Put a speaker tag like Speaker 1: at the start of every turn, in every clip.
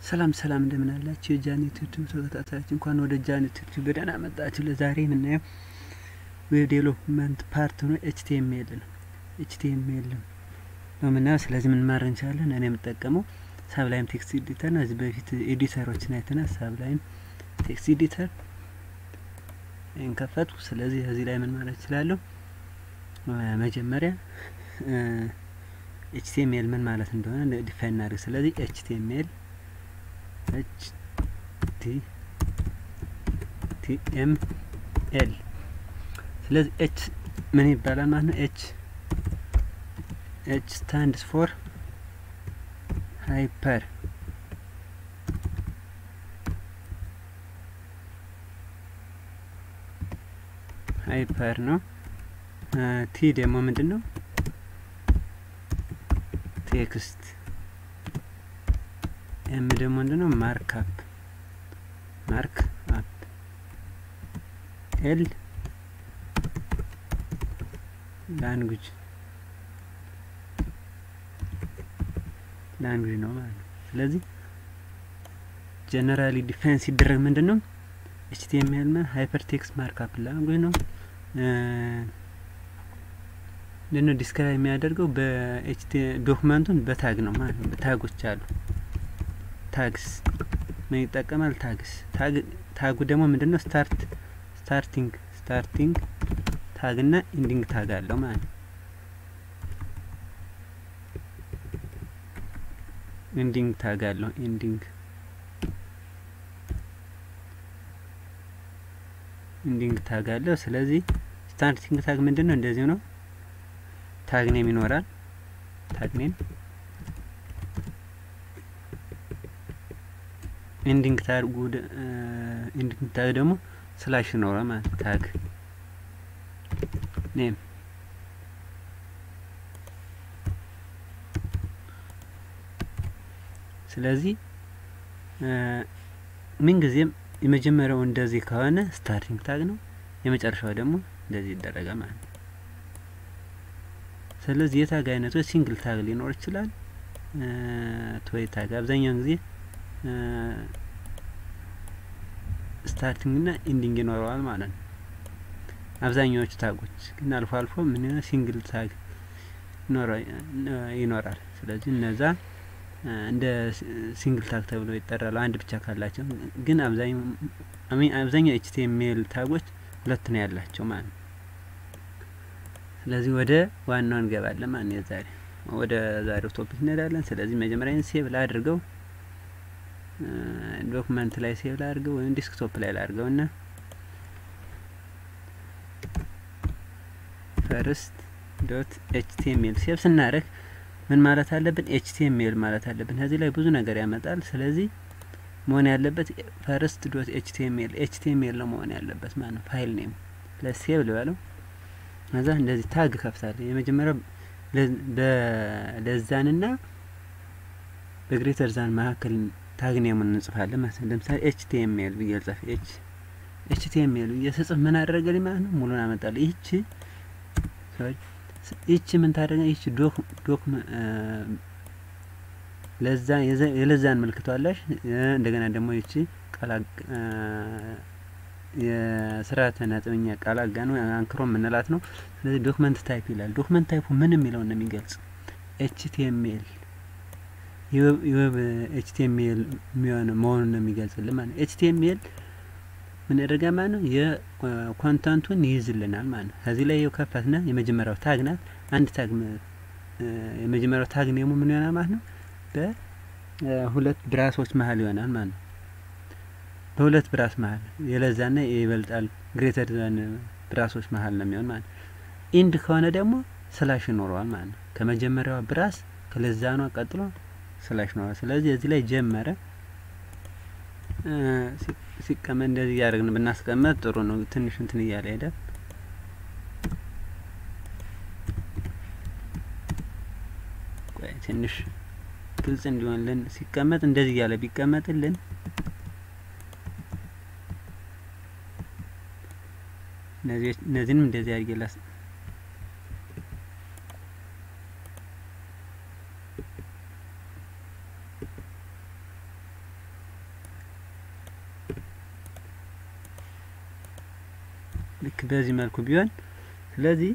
Speaker 1: ሰላም ሰላም እንደምን አላችሁ የጃኒት ዩቲዩብ ተከታታዮች፣ እንኳን ወደ ጃኒት ዩቲዩብ በደህና መጣችሁ። ለዛሬ የምናየው በዴቨሎፕመንት ፓርት ነው ኤችቲኤምኤል ነው። ኤችቲኤምኤል ነው የምናየው። ስለዚህ ምን ማድረግ እንችላለን? እኔ የምጠቀመው ሳብላይም ቴክስት ኤዲተር ነው። እዚህ በፊት ኤዲተሮችን አይተናል። ሳብላይም ቴክስት ኤዲተር እንከፈቱ። ስለዚህ እዚህ ላይ ምን ማለት እችላለሁ? መጀመሪያ ኤችቲኤምኤል ምን ማለት እንደሆነ ዲፋይን እናድርግ። ስለዚህ ኤችቲኤምኤል ኤች ቲ ቲ ኤም ኤል ስለዚህ ኤች ምን ይባላል ማለት ነው? ኤች ኤች ስታንድስ ፎር ሃይፐር ሃይፐር ነው። ቲ ደግሞ ምንድን ነው? ቴክስት ኤም ደግሞ ምንድን ነው? ማርክ አፕ ማርክ አፕ ኤል ላንጉጅ ላንጉጅ ነው ማለት ነው። ስለዚህ ጀነራሊ ዲፋይን ሲደረግ ምንድን ነው? ኤችቲኤምኤል ማ ሃይፐር ቴክስት ማርክ አፕ ላንጉጅ ነው። ምንድነው ዲስክራይብ የሚያደርገው በኤችቲ ዶክመንቱን በታግ ነው ማለት ነው። ታጎች አሉ። ታግስ ምን ይጠቀማል? ታግስ ታጉ ደግሞ ምንድነው? ስታርት ስታርቲንግ ስታርቲንግ ታግ እና ኢንዲንግ ታግ አለው ማለት ነው። ኢንዲንግ ታግ አለው። ኢንዲንግ ኢንዲንግ ታግ አለው። ስለዚህ ስታርቲንግ ታግ ምንድነው? እንደዚሁ ነው። ታግ ኔም ይኖራል። ታግ ኔም ኢንዲንግ ታግ ኢንዲንግ ታግ ደግሞ ስላሽ ይኖራል ማለት ታግ ኔም ስለዚህ ምን ጊዜም የመጀመሪያው እንደዚህ ከሆነ ስታርቲንግ ታግ ነው። የመጨረሻው ደግሞ እንደዚህ ይደረጋል ማለት ነው። ስለዚህ የታግ አይነቶች ሲንግል ታግ ሊኖር ይችላል። ቶይ ታግ አብዛኛውን ጊዜ ስታርቲንግ እና ኢንዲንግ ይኖረዋል ማለት ነው። አብዛኛዎቹ ታጎች ግን አልፎ አልፎ ምን ሲንግል ታግ ይኖራል። ስለዚህ እነዛ እንደ ሲንግል ታግ ተብለው ይጠራሉ። አንድ ብቻ ካላቸው ግን አብዛኛው ኤችቲኤምኤል ታጎች ሁለት ነው ያላቸው ማለት ነው። ስለዚህ ወደ ዋናው እንገባለን ማለት ነው። ዛሬ ወደ ዛሬው ቶፒክ እንሄዳለን። ስለዚህ መጀመሪያ ሴቭ ላድርገው፣ ዶክመንት ላይ ሴቭ ላድርገው ወይም ዲስክቶፕ ላይ ላድርገው እና ፈርስት ዶት ኤችቲኤምኤል ሴቭ ስናደርግ ምን ማለት አለብን? ኤችቲኤምኤል ማለት አለብን። ከዚህ ላይ ብዙ ነገር ያመጣል። ስለዚህ መሆን ያለበት ፈርስት ዶት ኤችቲኤምኤል ኤችቲኤምኤል ነው መሆን ያለበት ማለት ነው። ፋይል ኔም ለሴቭ ልበለው ከዛ እንደዚህ ታግ ከፍታለሁ። የመጀመሪያው በለዛንና በግሬተር ዛን መካከል ታግ ኔሙን እንጽፋለን ማለት ነው። ለምሳሌ ኤችቲኤምኤል ብዬ ልጻፍ። ኤች ኤችቲኤምኤል ብዬ ስጽፍ ምን አደረገልኝ ማለት ነው? ሙሉን አመጣለሁ። ይህች ይህች ምን ታደረገ? ይህች ዶክ ዶክ ለዛ የለዛን ምልክቷለሽ። እንደገና ደግሞ ይህች ቃል የስርዓተ ነጥብኛ ቃል አጋኖ አንክሮ የምንላት ነው። ስለዚህ ዶክመንት ታይፕ ይላል። ዶክመንት ታይፑ ምን የሚለውን ነው የሚገልጽ? ኤችቲኤምኤል የዌብ ኤችቲኤምኤል የሚሆን መሆኑን ነው የሚገልጽልን ማለት ነው። ኤችቲኤምኤል ምን ያደርጋ ማለት ነው? የኮንተንቱን ይይዝልናል ማለት ነው። ከዚህ ላይ የው ከፈትነ የመጀመሪያው ታግ ናት። አንድ ታግ የመጀመሪያው ታግ ኔሙ ምን ይሆናል ማለት ነው? በሁለት ብራሶች መሀል ይሆናል ማለት ነው። በሁለት ብራስ መሀል የለዛና ይበልጣል ግሬተር ዛን ብራሶች መሀል ነው የሚሆን ማለት ነው። ኢንድ ከሆነ ደግሞ ስላሽ ይኖረዋል ማለት ነው። ከመጀመሪያዋ ብራስ ከለዛኗ ቀጥሎ ስላሽ ይኖረዋል። ስለዚህ እዚህ ላይ ጀመረ ሲቀመጥ እንደዚህ እያደረግን ብናስቀመጥ ጥሩ ነው። ትንሽ እንትን እያለ ሄደ። ትንሽ ግልጽ እንዲሆንልን ሲቀመጥ እንደዚህ እያለ ቢቀመጥልን እነዚህንም እንደዚህ አድርጌ ላስ በዚህ መልኩ ቢሆን ስለዚህ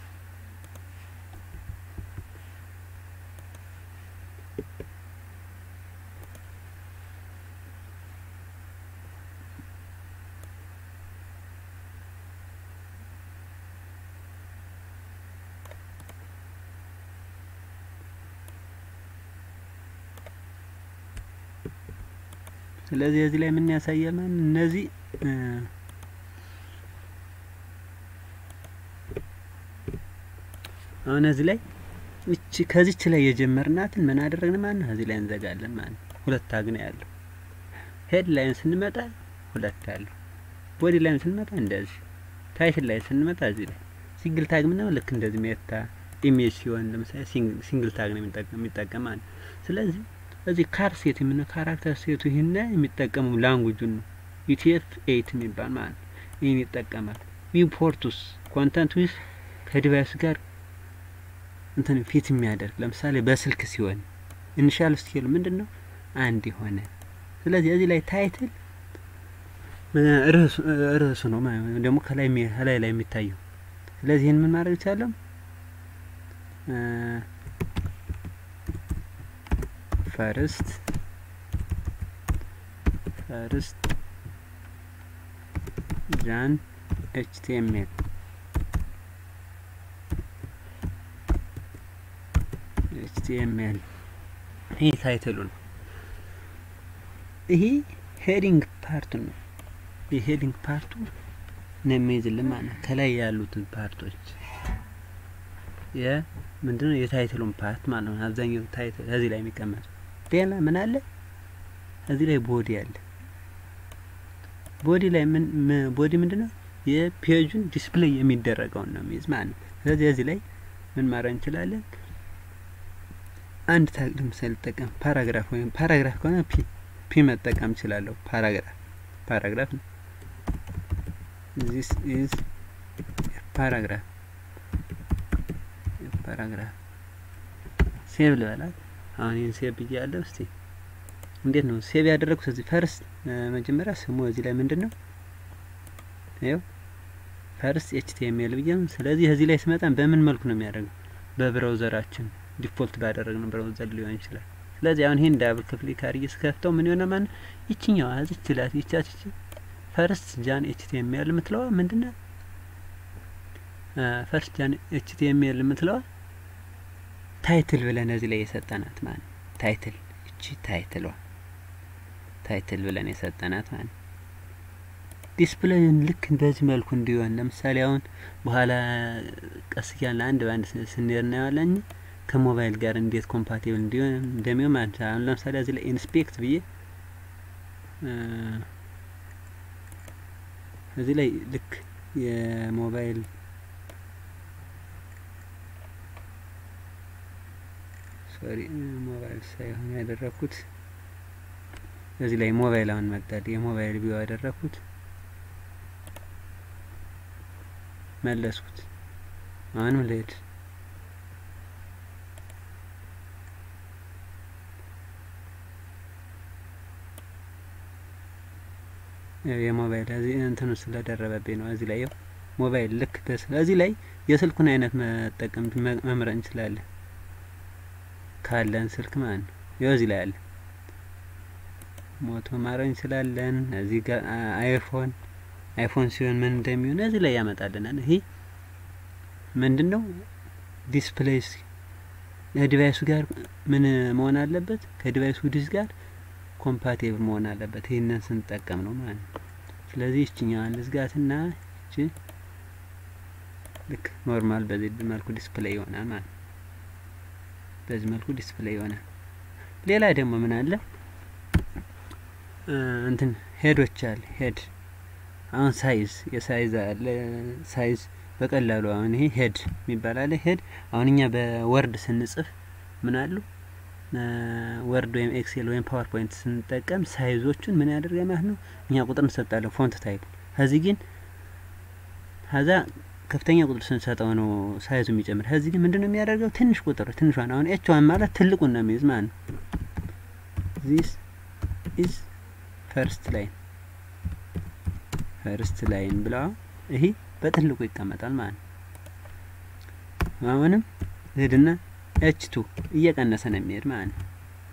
Speaker 1: ስለዚህ እዚህ ላይ ምን ያሳያል ማለት እነዚህ አሁን እዚህ ላይ እቺ ከዚች ላይ የጀመርናትን ምን አደረግን ማለት ነው እዚህ ላይ እንዘጋለን ማለት ነው። ሁለት ታግ ነው ያለው። ሄድ ላይን ስንመጣ ሁለት አለው። ቦዲ ላይን ስንመጣ እንደዚህ፣ ታይትል ላይ ስንመጣ እዚህ ላይ ሲንግል ታግ ምናምን ልክ እንደዚህ ሜታ ኢሜጅ ሲሆን ለምሳሌ ሲንግል ታግ ነው የሚጠቀም ማለት ነው። ስለዚህ እዚህ ካር ሴት የምን ካራክተር ሴቱ ይህን የሚጠቀሙ ላንጉጁን ነው ዩቲኤፍ ኤይት የሚባል ማለት ነው። ይህን ይጠቀማል። ቪፖርቱስ ኮንተንት ዊዝ ከዲቫይስ ጋር እንትን ፊት የሚያደርግ ለምሳሌ በስልክ ሲሆን ኢኒሻል ስኬሉ ምንድን ነው አንድ የሆነ ስለዚህ እዚህ ላይ ታይትል ርዕሱ ነው ደግሞ ከላይ ከላይ ላይ የሚታየው ስለዚህ ይህን ምን ማድረግ ይቻለም ፈርስት ፈርስት ጃን ኤችቲኤምኤል ኤችቲኤምኤል ይህ ታይትሉ ነው። ይሄ ሄዲንግ ፓርቱ ነው። የሄዲንግ ፓርቱ ነው የሚይዝልን ማለት ነው። ከላይ ያሉትን ፓርቶች የምንድነው የታይትሉን ፓርት ማለት ነው። አብዛኛው ታይትል እዚህ ላይ የሚቀመጥ ሌላ ምን አለ? እዚህ ላይ ቦዲ አለ። ቦዲ ላይ ምን ቦዲ ምንድነው? የፔጁን ዲስፕሌይ የሚደረገውን ነው የሚይዝ ማለት ነው። ስለዚህ እዚህ ላይ ምን ማድረግ እንችላለን? አንድ ታግ ለምሳሌ ልጠቀም ፓራግራፍ ወይም ፓራግራፍ ከሆነ ፒ ፒ መጠቀም እችላለሁ። ፓራግራፍ ፓራግራፍ ነው። ዚስ ኢዝ ፓራግራፍ ፓራግራፍ ሴቭ ልበላት። አሁን ይህን ሴቭ ብያለሁ። እስቲ እንዴት ነው ሴቭ ያደረግኩት? እዚህ ፈርስት መጀመሪያ ስሙ እዚህ ላይ ምንድን ነው ይኸው ፈርስት ኤችቲኤምኤል ብዬ ነው። ስለዚህ እዚህ ላይ ስመጣ በምን መልኩ ነው የሚያደርገው? በብራውዘራችን ዲፎልት ባደረግነው ብራውዘር ሊሆን ይችላል። ስለዚህ አሁን ይሄን ዳብል ክሊክ አድርጌ ስከፍተው ምን ይሆነ ማለት ይችኛዋ እዚች ላት ይቻች ፈርስት ጃን ኤችቲኤምኤል የምትለዋ ምንድነው? ፈርስት ጃን ኤችቲኤምኤል የምትለዋ ታይትል ብለን እዚህ ላይ የሰጠናት ማለት ነው። ታይትል እቺ ታይትሏ ታይትል ብለን የሰጠናት ማለት ነው። ዲስፕሌይን ልክ እንደዚህ መልኩ እንዲሆን ለምሳሌ አሁን በኋላ ቀስ እያልን አንድ በአንድ ስንሄድ እናየዋለን ከሞባይል ጋር እንዴት ኮምፓቲብል እንዲሆን እንደሚሆን ማለት ነው። አሁን ለምሳሌ እዚህ ላይ ኢንስፔክት ብዬ እዚህ ላይ ልክ የሞባይል ሶሪ ሞባይል ሳይሆን ያደረኩት እዚህ ላይ ሞባይል አሁን መጣል የሞባይል ቢዮ ያደረኩት መለስኩት። አሁንም ልሄድ የሞባይል እዚህ እንትኑ ስለደረበብኝ ነው። እዚህ ላይ ሞባይል ልክ እዚህ ላይ የስልኩን አይነት መጠቀም መምረጥ እንችላለን ካለን ስልክ ማለት ነው። ይኸው እዚህ ላይ አለ ሞቶ ማድረግ እንችላለን። እዚህ ጋር አይፎን አይፎን ሲሆን ምን እንደሚሆን እዚህ ላይ ያመጣልናል። ይሄ ምንድን ነው ዲስፕሌይ ከዲቫይሱ ጋር ምን መሆን አለበት? ከዲቫይሱ ዲስ ጋር ኮምፓቲብል መሆን አለበት። ይህንን ስንጠቀም ነው ማለት ነው። ስለዚህ ይችኛዋን ልዝጋትና እቺ ልክ ኖርማል በዚህ መልኩ ዲስፕሌይ ይሆናል ማለት ነው። በዚህ መልኩ ዲስፕሌይ ይሆናል። ሌላ ደግሞ ምን አለ እንትን ሄዶች አለ ሄድ አሁን ሳይዝ የሳይዝ አለ ሳይዝ በቀላሉ አሁን ይሄ ሄድ የሚባል አለ ሄድ አሁን እኛ በወርድ ስንጽፍ ምን አሉ ወርድ ወይም ኤክሴል ወይም ፓወርፖይንት ስንጠቀም ሳይዞቹን ምን ያደርጋ ማለት ነው እኛ ቁጥር እንሰጣለን ፎንት ታይፕ ከዚህ ግን ከዛ ከፍተኛ ቁጥር ስንሰጠው ነው ሳይዙ የሚጨምር ከዚህ ግን ምንድነው የሚያደርገው ትንሽ ቁጥር ትንሿን አሁን ኤች ዋን ማለት ትልቁን ነው የሚይዝ ማለት ነው ዚስ ኢዝ ፈርስት ላይን ፈርስት ላይን ብላ ይሄ በትልቁ ይቀመጣል ማለት ነው። አሁንም ሄድና ኤች ቱ እየቀነሰ ነው የሚሄድ ማለት ነው።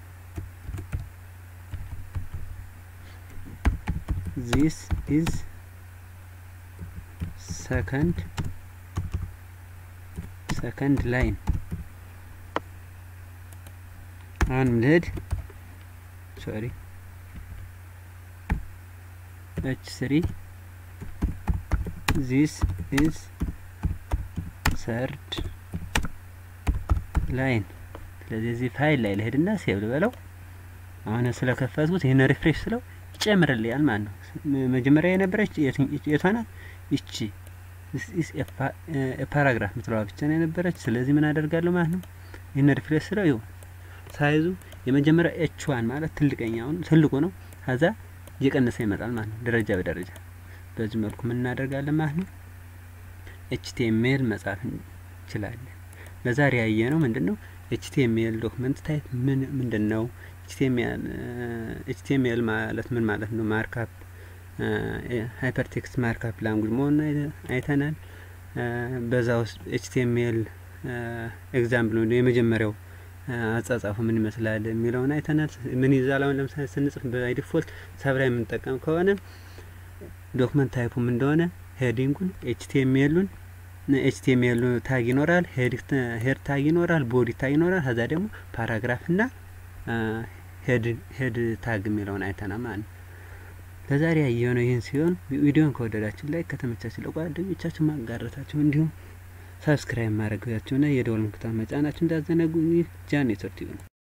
Speaker 1: ዚስ ኢዝ ሰከንድ ሰከንድ ላይን አሁንም ልሄድ ሶሪ ኤች ስሪ ዚስ ኢዝ ሰርድ ላይን። ስለዚህ እዚህ ፋይል ላይ ልሄድና ሴቭ ልበለው። አሁን ስለከፈትኩት ይህን ሪፍሬሽ ስለው ይጨምርልኛል ማለት ነው። መጀመሪያ የነበረች የቷ ናት? ይቺ ፓራግራፍ ምትለዋ ብቻ ነው የነበረች። ስለዚህ ምን አደርጋለሁ ማለት ነው። ይህን ሪፍሬሽ ስለው ይሁን ሳይዙ የመጀመሪያ ኤች ዋን ማለት ትልቀኛውን ትልቁ ነው። ከዛ እየቀነሰ ይመጣል ማለት ነው፣ ደረጃ በደረጃ በዚህ መልኩ ምን እናደርጋለን ማለት ነው። ኤችቲኤምኤል መጻፍ እንችላለን። ለዛሬ ያየ ነው ምንድን ነው ኤችቲኤምኤል ዶክመንት ታይፕ ምን ምንድን ነው? ኤችቲኤምኤል ማለት ምን ማለት ነው? ማርካፕ ሃይፐርቴክስት ማርካፕ ላንጉጅ መሆኑን አይተናል። በዛ ውስጥ ኤችቲኤምኤል ኤግዛምፕል ነው የመጀመሪያው አጻጻፉ ምን ይመስላል የሚለውን አይተናል። ምን ይዛል? አሁን ለምሳሌ ስንጽፍ በዲፎልት ሰብራ የምንጠቀም ከሆነ ዶክመንት ታይፑ ምን እንደሆነ ሄዲንጉን ኤችቲኤምኤሉን ኤችቲኤምኤል ታግ ይኖራል፣ ሄድ ታግ ይኖራል፣ ቦዲ ታግ ይኖራል። ከዛ ደግሞ ፓራግራፍ እና ሄድ ታግ የሚለውን አይተናል ማለት ነው። ለዛሬ ያየነው ይህን ሲሆን ቪዲዮን ከወደዳችሁ ላይ ከተመቻችሁ ለጓደኞቻችሁ ማጋረታችሁ እንዲሁም ሳብስክራይብ ማድረጋችሁና የደወል ምልክቱን መጫናችሁ እንዳዘነጉ። ይህ ጃን ኔትወርክ ነው።